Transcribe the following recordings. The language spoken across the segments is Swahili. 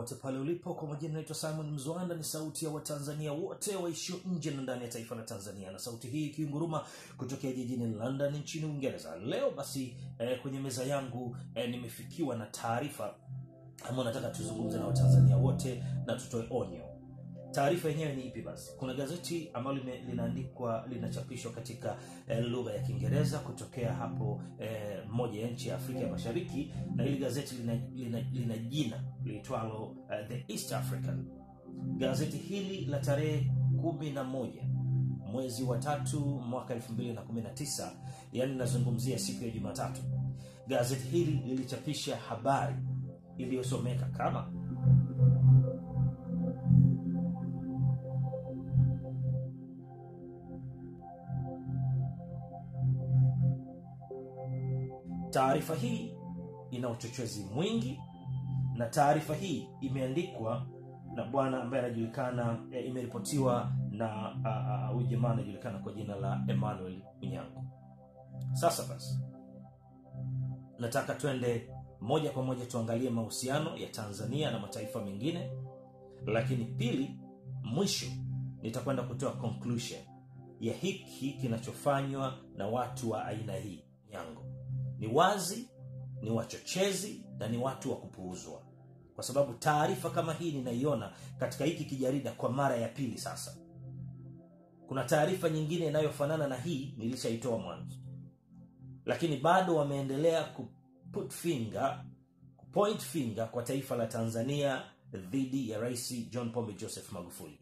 popote pale ulipo kwa majina naitwa simon mzwanda ni sauti ya watanzania wote waishio nje na ndani ya taifa la tanzania na sauti hii ikiunguruma kutokea jijini london nchini uingereza leo basi eh, kwenye meza yangu eh, nimefikiwa na taarifa ambayo nataka tuzungumze na watanzania wote na tutoe onyo taarifa yenyewe ni ipi basi kuna gazeti ambalo lime- linaandikwa linachapishwa katika eh, lugha ya kiingereza kutokea hapo eh, moja ya nchi ya afrika ya mashariki na hili gazeti lina, lina, lina jina liitwalo uh, the east african gazeti hili la tarehe kumi na moja mwezi wa tatu mwaka 219 yaani linazungumzia siku ya jumatatu gazeti hili lilichapisha habari iliyosomeka kama taarifa hii ina uchochezi mwingi na taarifa hii imeandikwa na bwana ambaye anajulikana e, imeripotiwa na huyu jamaa anajulikana kwa jina la emmanuel munyango sasa basi nataka twende moja kwa moja tuangalie mahusiano ya tanzania na mataifa mengine lakini pili mwisho nitakwenda kutoa conclusion ya hiki kinachofanywa na watu wa aina hii nyango ni wazi ni wachochezi na ni watu wa kupuuzwa kwa sababu taarifa kama hii ninaiona katika hiki kijarida kwa mara ya pili sasa kuna taarifa nyingine inayofanana na hii nilishaitoa mwanzo lakini bado wameendelea kuput finger point finger kwa taifa la tanzania dhidi ya rais john pombe joseph magufuli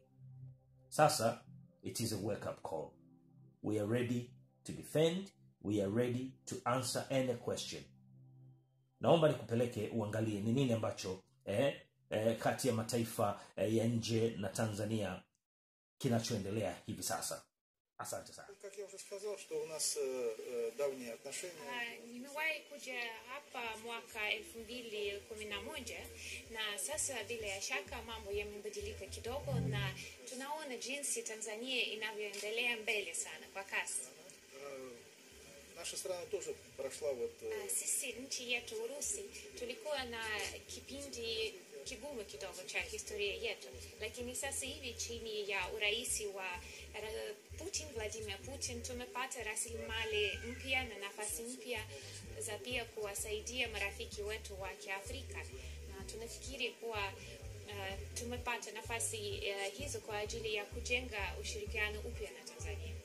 sasa it is a wake up call we are ready to defend we are ready to answer any question naomba nikupeleke uangalie ni nini ambacho eh, eh, kati ya mataifa eh, ya nje na tanzania kinachoendelea hivi sasa asante sana Как я уже сказал, что у нас э, э, давние отношения. Ah, nimewahi kuja hapa mwaka elfu mbili kumi na moja na sasa bila ya shaka mambo yamebadilika kidogo na tunaona jinsi tanzania inavyoendelea mbele sana kwa kasi Э, наша страна тоже прошла вот э, Ah, sisi nchi yetu urusi tulikuwa na kipindi kigumu kidogo cha historia yetu lakini sasa hivi chini ya urahisi wa ra- putin vladimir putin tumepata rasilimali mpya na nafasi mpya za pia kuwasaidia marafiki wetu wa kiafrika na tunafikiri kuwa uh, tumepata nafasi uh, hizo kwa ajili ya kujenga ushirikiano upya na tanzania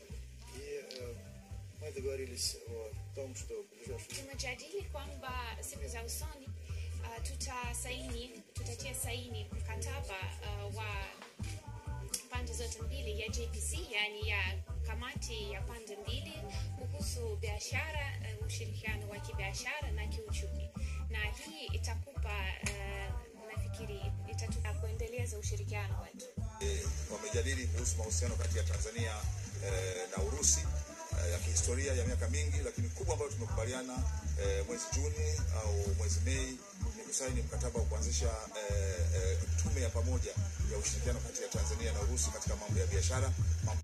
и э, мы договорились о том, что в ближайшее tumejadili kwamba siku za usoni uh, tutasaini tutatia saini mkataba uh, wa pande zote mbili ya jpc yani ya kamati ya pande mbili kuhusu biashara uh, ushirikiano wa kibiashara na kiuchumi na hii itakupa uh, nafikiri itatupa kuendeleza ushirikiano wetu wamejadili kuhusu mahusiano kati ya Tanzania eh, na Urusi eh, ya kihistoria ya miaka mingi, lakini kubwa ambayo tumekubaliana eh, mwezi Juni au mwezi Mei ni kusaini mkataba wa kuanzisha eh, eh, tume ya pamoja ya ushirikiano kati ya Tanzania na Urusi katika mambo ya biashara, mambo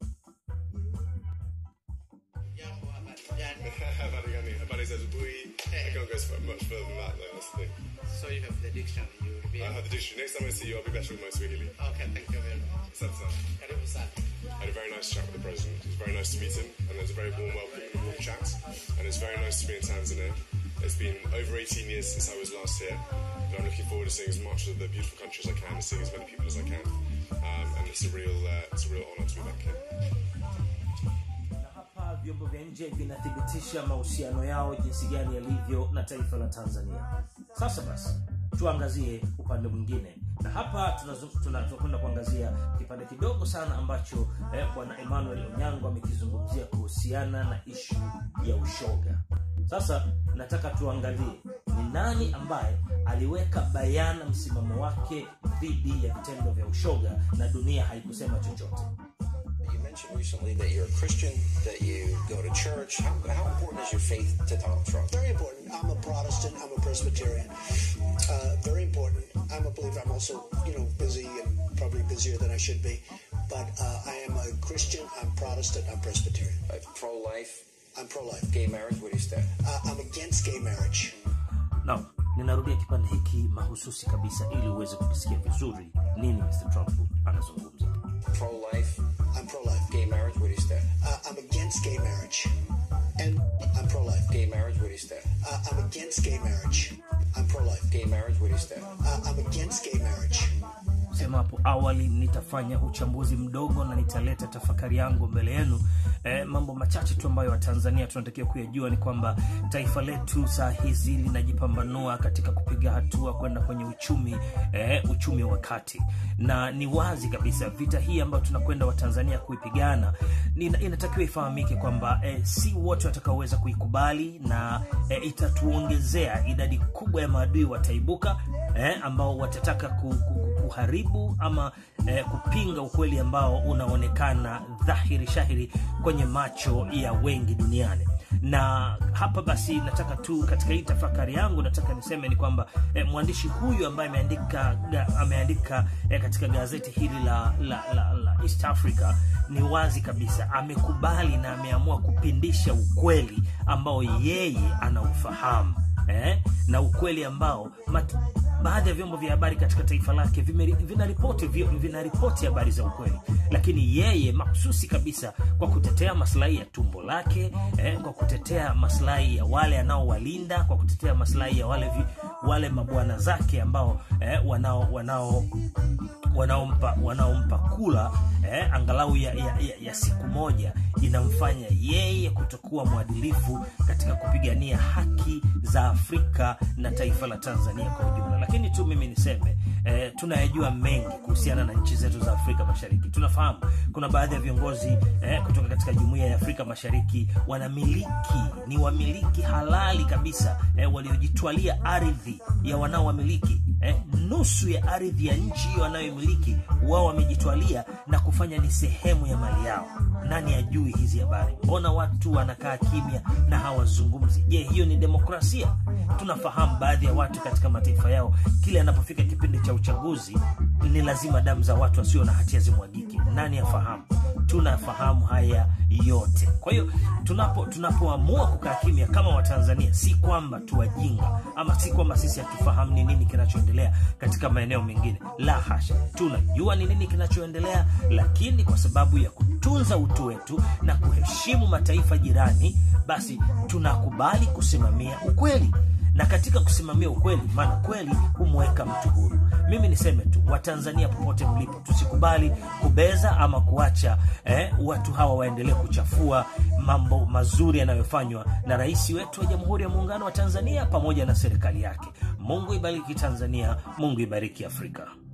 Jambo habari gani? Habari gani? Habari za asubuhi. I can't go so much further than that though, that's the thing. So you have the dictionary, you will be I have the dictionary. Next time I see you, I'll be better with my Swahili. Okay, thank you very much. Asante sana. Karibu sana. I had a very nice chat with the president. It was very nice to meet him, and there was a very warm welcome and a warm chat. And it's very nice to be in Tanzania. It's been over 18 years since I was last here, but I'm looking forward to seeing as much of the beautiful country as I can, and seeing as many people as I can. Um, and it's a real, uh, it's a real honour to be back here. na hapa vyombo vya nje vinathibitisha mahusiano yao jinsi gani yalivyo na taifa la tanzania sasa basi tuangazie upande mwingine na hapa tunazo- tuna- tunakwenda kuangazia kipande kidogo sana ambacho eh, bwana emmanuel onyango amekizungumzia kuhusiana na ishu ya ushoga sasa nataka tuangalie ni nani ambaye aliweka bayana msimamo wake dhidi ya vitendo vya ushoga na dunia haikusema chochote You mentioned recently that you're a Christian, that you go to church. How, how important is your faith to Donald Trump? Very important. I'm a Protestant. I'm a Presbyterian. Uh, very important. I'm a believer. I'm also, you know, busy and probably busier than I should be. But uh, I am a Christian. I'm Protestant. I'm Presbyterian. Uh, pro-life, I'm pro-life. gay marriage. What do you stand? Uh, I'm against gay marriage. Naam, ninarudia kipande hiki mahususi kabisa ili uweze kukisikia vizuri nini mr trump anazungumza Pro-life, I'm pro-life. gay marriage. Where do you stand? Uh, I'm against gay marriage. And I'm pro-life. Gay marriage. Where do you stand? Uh, I'm against gay marriage. I'm pro-life. Gay marriage. Where do you stand? Uh, I'm against gay marriage. sema hapo awali nitafanya uchambuzi mdogo na nitaleta tafakari yangu mbele yenu e, mambo machache tu ambayo watanzania tunatakiwa kuyajua ni kwamba taifa letu saa hizi linajipambanua katika kupiga hatua kwenda kwenye uchumi e, uchumi wa kati na ni wazi kabisa vita hii ambayo tunakwenda watanzania kuipigana nina- inatakiwa ifahamike kwamba e, si wote watakaoweza kuikubali na e, itatuongezea idadi kubwa ya maadui wataibuka eh, ambao watataka ku, ku, ku, kuharibu ama eh, kupinga ukweli ambao unaonekana dhahiri shahiri kwenye macho ya wengi duniani na hapa basi nataka tu katika hii tafakari yangu nataka niseme ni kwamba eh, mwandishi huyu ambaye ameandika ga, ameandika eh, katika gazeti hili la, la, la, la east africa ni wazi kabisa amekubali na ameamua kupindisha ukweli ambao yeye anaufahamu eh, na ukweli ambao mat, baadhi ya vyombo vya habari katika taifa lake vimeri- vinaripoti vi- vinaripoti habari za ukweli lakini yeye mahususi kabisa kwa kutetea maslahi ya tumbo lake eh, kwa kutetea maslahi ya wale anaowalinda kwa kutetea maslahi ya wale vi, wale mabwana zake ambao eh, wanao wanao wanaompa wanaompa kula eh, angalau ya, ya, ya, ya siku moja inamfanya yeye kutokuwa mwadilifu katika kupigania haki za afrika na taifa la tanzania kwa ujumla lakini tu mimi niseme eh, tunayajua mengi kuhusiana na nchi zetu za afrika mashariki tunafahamu kuna baadhi ya viongozi eh, kutoka katika jumuiya ya afrika mashariki wanamiliki ni wamiliki halali kabisa eh, waliojitwalia ardhi ya wanaowamiliki eh, nusu ya ardhi ya nchi hiyo wanayoimiliki wao wamejitwalia na kufanya ni sehemu ya mali yao nani ajui hizi habari mbona watu wanakaa kimya na hawazungumzi je hiyo ni demokrasia tunafahamu baadhi ya watu katika mataifa yao kile anapofika kipindi cha uchaguzi ni lazima damu za watu wasio na hatia zimwagike nani afahamu tunafahamu haya yote kwa hiyo tunapo tunapoamua kukaa kimya kama watanzania si kwamba tuwajinga ama si kwamba sisi hatufahamu ni nini kinachoendelea katika maeneo mengine la hasha tunajua ni nini kinachoendelea lakini kwa sababu ya kutunza utu wetu na kuheshimu mataifa jirani basi tunakubali kusimamia ukweli na katika kusimamia ukweli maana kweli humweka mtu huru mimi niseme tu watanzania popote mlipo tusikubali kubeza ama kuacha eh, watu hawa waendelee kuchafua mambo mazuri yanayofanywa na rais wetu wa jamhuri ya muungano wa tanzania pamoja na serikali yake mungu ibariki tanzania mungu ibariki afrika